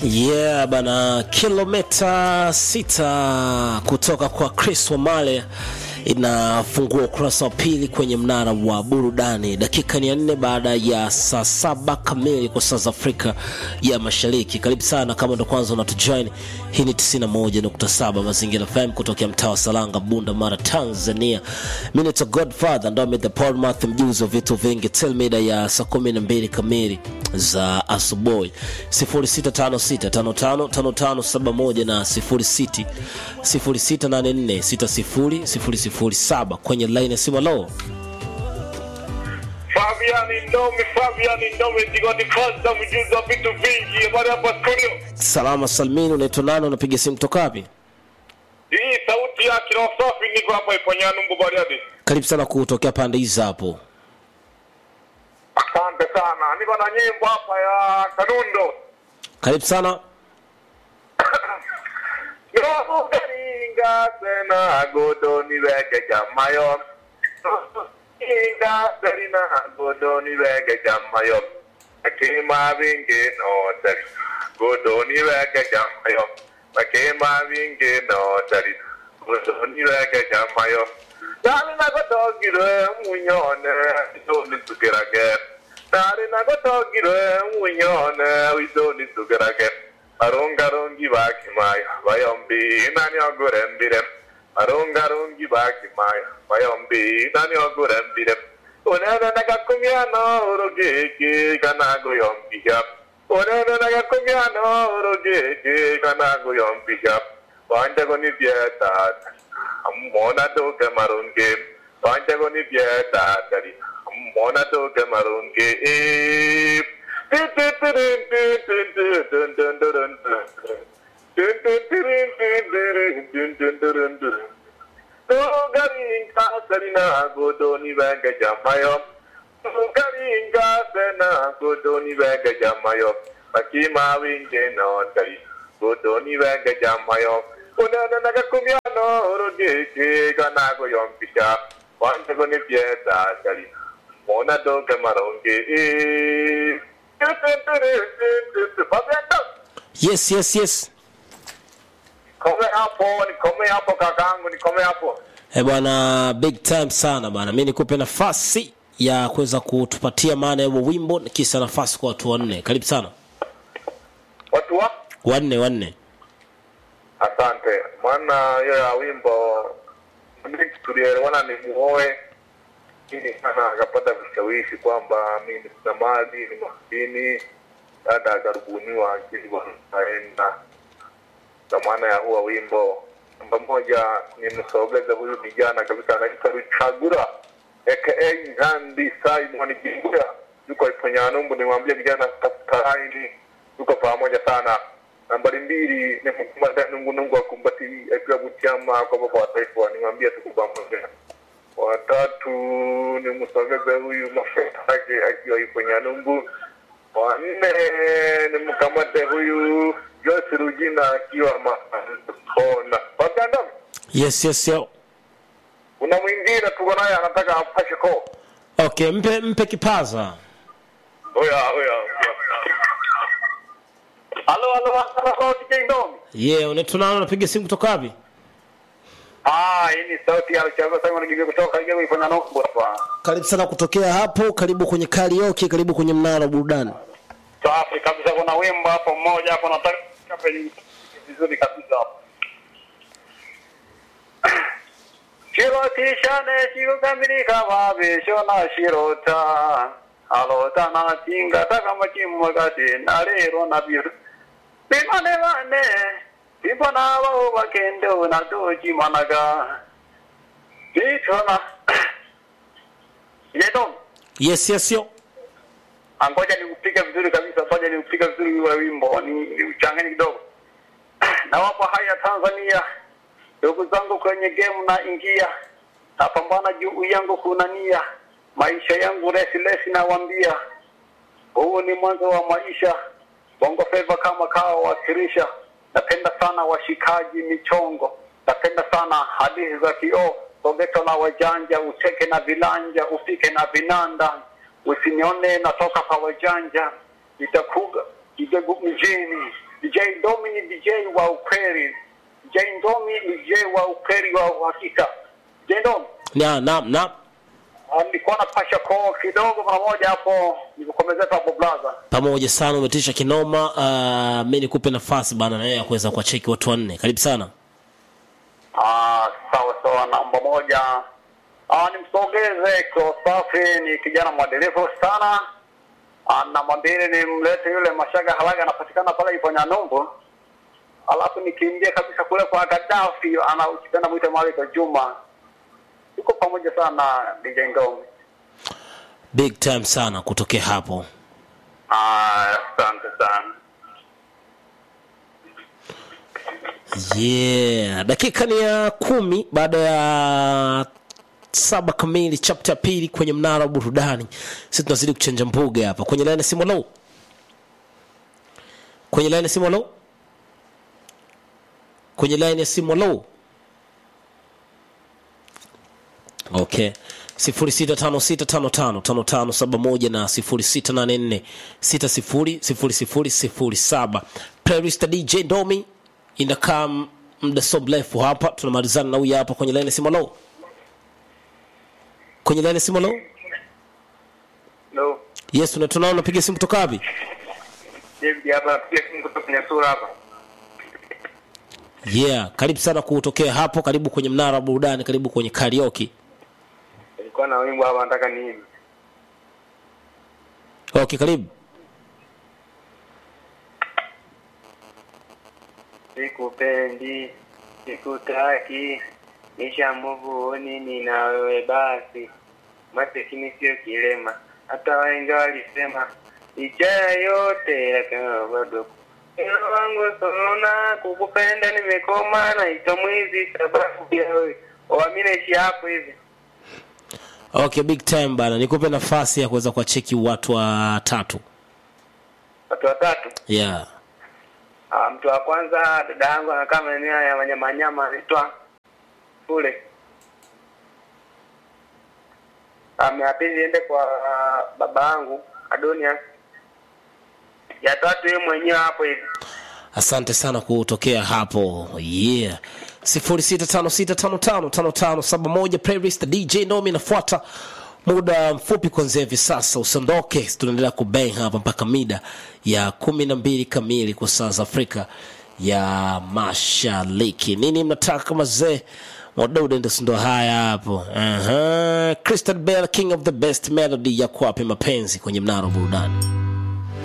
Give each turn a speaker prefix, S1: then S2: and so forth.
S1: Yeah bana, kilomita sita kutoka kwa Chris Wamale inafungua ukurasa wa pili kwenye mnara wa burudani. Dakika ni ya nne baada ya saa saba kamili kwa saa za Afrika ya Mashariki. Karibu sana kama ndo kwanza unatujoin, hii ni 91.7 Mazingira FM kutokea mtaa wa Salanga, Bunda Mara, Tanzania. Mimi ni Godfather ndo the Paul Math, mjuzi wa vitu vingi, till mida ya saa kumi na mbili kamili za asubuhi 0656555571 na 06 0684600007 kwenye line ya simu. Lo,
S2: Fabian Ndomi, Fabian Ndomi, Tigoti Fasta, mjuzi wa vitu vingi. Habari hapa studio.
S1: salama salmini, unaitwa nani? Unapiga simu kutoka wapi?
S2: Hii sauti ya kirosafi niko hapa Iponyanumbu Bariadi.
S1: Karibu sana kutokea pande hizi hapo.
S2: Asante sana. Niko na nyimbo hapa ya Kanundo.
S1: Karibu sana.
S2: Garinga sena godo ni wege jamayo. Inga serina godo ni wege jamayo. Akima vinge no tari. Godo ni wege jamayo. Akima vinge no tari. Godo ni wege jamayo. Dali na godo gire munyone. Doni tukirage. Dali na godo gire munyone. Widoni tukirage. arungarungi bakimayo bayombi nani ogurembire arungarungi bakimayo bayombi nani ogurembire unene nagakumyano urugiki kanaguyombija unene nagakumyano urugiki kanaguyombija wanjago ni byetata ammona doge marunge wanjago ni byetatari ammona doge marunge Garinga serina godoni vega jamayo. Garinga sena godoni vega jamayo. Makima winge no tari. Godoni vega jamayo. Unana naga kumyano rugeke ganago yompisha. Wanda goni pieta tari. Mona doge maronge. Fabiano.
S1: Yes, yes, yes.
S2: Nikome hapo, nikome hapo kakangu, nikome hapo.
S1: Eh bwana, big time sana bwana. Mimi nikupe nafasi ya kuweza kutupatia maana ya huo wimbo, kisa nafasi kwa watu wanne. Karibu sana.
S2: Watu wa
S1: Wanne wanne.
S2: asante. Maana hiyo ya wimbo mimi tulielewana ni muoe ini sana, akapata vishawishi kwamba mimi sina mali, ni maskini. Dada akarubuniwa akili aenda kwa maana ya huwa wimbo namba moja nimsogeza huyu vijana kabisa anaitwa Ruchagura aka Ngandi Simon Jingura yuko Iponyanumbu, nimwambia vijana tafuta laini, yuko pamoja sana. Nambari mbili ni mkumada Nungu Nungu akumbati akiwa Butiama kwa baba wa taifa, nimwambia tuko pamoja. Watatu ni msogeze huyu mafuta yake akiwa Iponyanumbu. Wa nne ni mkamate huyu Joyce Rugina akiwa Makona. Waganda,
S1: Yes, yes, yo.
S2: kuna mwingine tuko naye anataka apashe ko.
S1: Okay, mpe mpe kipaza.
S2: Oya, oya. Halo, halo, halo, halo, DJ Ndom.
S1: Yeah, unaitwa nani? Unapiga simu kutoka wapi?
S2: Ah, hii ni sauti ya Chama Simon Gige kutoka Gige ifanya noko hapa.
S1: Karibu sana kutokea hapo. Karibu kwenye karaoke, karibu kwenye mnara wa burudani.
S2: Safi kabisa, kuna wimbo hapo mmoja hapo nataka penye vizuri kabisa hapo. Shirotishane shikukamilika mabesho na shirota alota na chinga takamachimwagati na lero na biru bimane bane bibona bao bakende na doji managa bitona yedon
S1: Yes, yes, yo.
S2: angoja niupige vizuri kabisa, ngoja niupige vizuri ule wimbo, ni ni uchanganye kidogo. Nawapa haya Tanzania, ndugu zangu kwenye game na ingia, napambana juu yangu kuna nia, maisha yangu resi resi, nawambia huu ni mwanzo wa maisha. Bongo Flava kama kawa wakirisha, napenda sana washikaji michongo, napenda sana hadithi za kioo, sogeto la wajanja, ucheke na vilanja, ufike na vinanda usinione natoka kwa wajanja, nitakuga Kigegu mjini
S3: DJ Ndomi ni DJ wa ukweli. DJ Ndomi ni DJ wa ukweli wa uhakika. DJ Ndomi
S1: na na na
S3: ah, nilikuwa napasha koo kidogo mara moja hapo, nikukomezea hapo blaza.
S1: pamoja sana umetisha kinoma uh, mi nikupe nafasi bana naye ya kuweza kuwacheki watu wanne karibu sana
S3: Ah, sawa sawa, namba moja ah, nimsogeze Kosafi, ni kijana mwadilifu sana. Ah, namba mbili nimlete yule Mashaga Halaga, anapatikana pale Iponya Numbu. Alafu nikimbie kabisa kule kwa Gaddafi, ana ukipenda mwite Maliko Juma. Tuko pamoja sana DJ Ngome.
S1: big time sana kutokea hapo
S3: Ah, asante sana.
S1: yeah dakika ni ya kumi baada ya saba kamili chapta ya pili kwenye mnara wa burudani si tunazidi kuchanja mbuga hapa kwenye laini ya simu lo kwenye laini ya simu lo kwenye laini ya simu lo okay 0656555571 na 0684600007 playlist dj domi inakaa muda so mrefu hapa tunamalizana na huyu hapa kwenye laini ya simu lo kwenye laini ya simu lo
S3: No.
S1: yes tuna- tunaona unapiga simu kutoka wapi
S3: David hapa napiga simu kutoka kwenye sura hapa.
S1: yeah karibu sana kutokea hapo karibu kwenye mnara wa burudani karibu kwenye karaoke
S3: Nilikuwa na wimbo hapa nataka nini?
S1: okay karibu
S3: Sikupendi, sikutaki, nishamuvuoni nina wewe basi. Masikini sio kilema, hata wahenga walisema licha ya yote lakini bado Moyo wangu sonona, kukupenda nimekoma, naitwa mwizi sababu ya wewe. Wami naishi hapo hivi.
S1: okay big time bana nikupe nafasi ya kuweza kuwacheki watu watatu
S3: Watu watatu.
S1: yeah
S3: Ah, mtu wa kwanza dada yangu anakaa maeneo ya wanyamanyama anaitwa kule. Um, ya pili iende kwa uh, baba yangu Adonia. Ya tatu yeye mwenyewe hapo hivi.
S1: asante sana kutokea hapo yeah 0656555571 playlist dj nomi inafuata muda mfupi kuanzia hivi sasa usiondoke tunaendelea kubang hapa mpaka mida ya kumi na mbili kamili kwa saa za afrika ya mashariki nini mnataka mazee wadaudendes ndo haya hapo uh-huh. Christian Bell, king of the best melody ya kuwape mapenzi kwenye mnara wa burudani